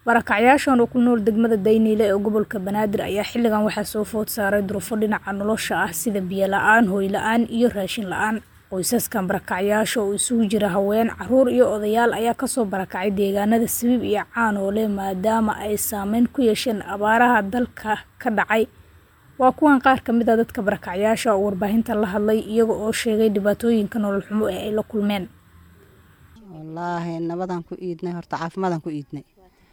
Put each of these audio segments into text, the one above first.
Barakacyaashan oo ku nool degmada Daynile ee gobolka Banaadir ayaa xilligan waxaa soo food saaray duruufo dhinaca nolosha ah sida biyo la'aan, hoy la'aan iyo raashin la'aan. Qoysaskan barakacyaasha oo isugu jira haween, carruur iyo odayaal ayaa kasoo barakacay deegaanada Sibiib iyo Caanoole maadaama ay saameyn ku yeesheen abaaraha dalka ka dhacay. Waa kuwan qaar ka mid ah dadka barakacyaasha oo warbaahinta la hadlay iyaga oo sheegay dhibaatooyinka nolol xumo ee ay la kulmeen. wallaahi nabadaan ku iidnay horta caafimaadaan ku iidnay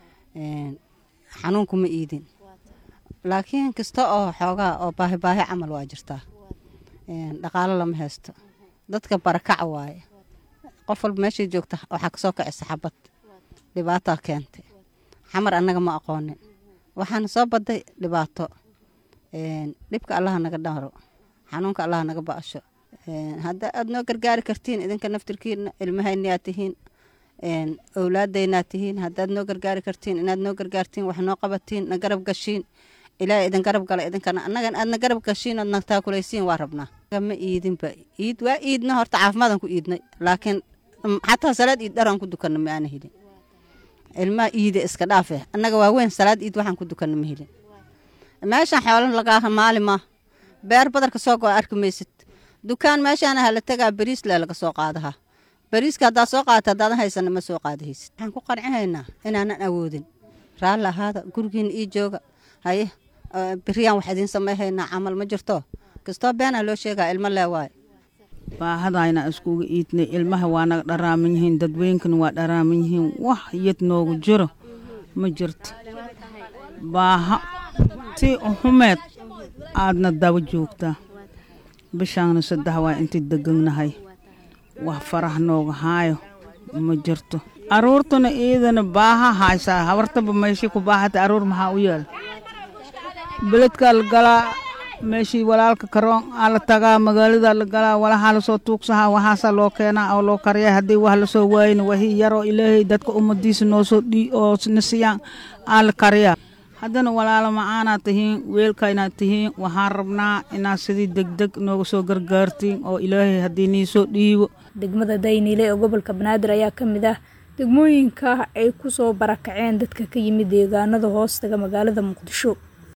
xanuun kuma iidin laakiin kasta oo xoogaa oo baahi baahi camal waa jirtaa dhaqaalo lama haysto dadka barakac waaye qof walba meeshay joogta waxaa kasoo kacisa xabad dhibaataa keentay xamar annaga ma aqoonin waxaana soo baday dhibaato dhibka allaha naga dharo xanuunka allaha naga ba'asho hadda aad noo gargaari kartiin idinka naftirkiina ilmahaynaad tihiin owlaadaynaad tihiin haddaad noo gargaari kartiin inaad noo gargaartiin wax noo qabatiin na garab gashiin ilaahay idin garab gala idinkana annagan aadna garab gashiin ood na taakulaysiin waa rabnaa ma iidinba iid waa iidna horta caafimaadaan ku iidnay laakiin xataa salaad iid dharaan ku dukanna ma aana helin ilmaha iide iska dhaafe annaga waa weyn salaad iid waxaan ku dukanna ma helin meeshaan xoolo lagaa maali maa beer badarka soo go arki maysid dukaan meeshaana hala tagaa bariis le laga soo qaadaha bariiska haddaad soo qaadata haddaadan haysana ma soo qaadahaysid waxaan ku qancinaynaa inaanan awoodin raalli ahaada gurigiina ii jooga haye beriyaan wax idiin samayhaynaa camal ma jirto kastoo beenaa loo sheegaa ilmo lee waaye baahadayna iskugu iidnay ilmaha waa naga dharaaman yihiin dadweynkana waa dharaaman yihiin wax yad noogu jiro ma jirto baaha si xumeed aadna daba joogtaa bishaana saddex waa intii deganahay wax farah nooga haayo ma jirto aruurtuna iidana baaha haysaa habartaba meeshii ku baahata aruur maxaa u yaal beledkaa la galaa meeshii walaalka karoon aa la tagaa magaalada la galaa walahaa lasoo tuugsahaa waxaasaa loo keenaa oo loo kariyaa haddii wax lasoo waayna wahii yaroo ilaahay dadka ummadiisa noosoo dhii oo na siiyaan aa la kariyaa haddana walaalo macaanaad tihiin weelkaynaad tihiin waxaan rabnaa inaad sidii degdeg nooga soo gargaartiin oo ilaahay haddii niisoo dhiibo degmada Daynile ee gobolka Banaadir ayaa ka mid ah degmooyinka ay ku soo barakaceen dadka ka yimid deegaanada hoostaga magaalada Muqdisho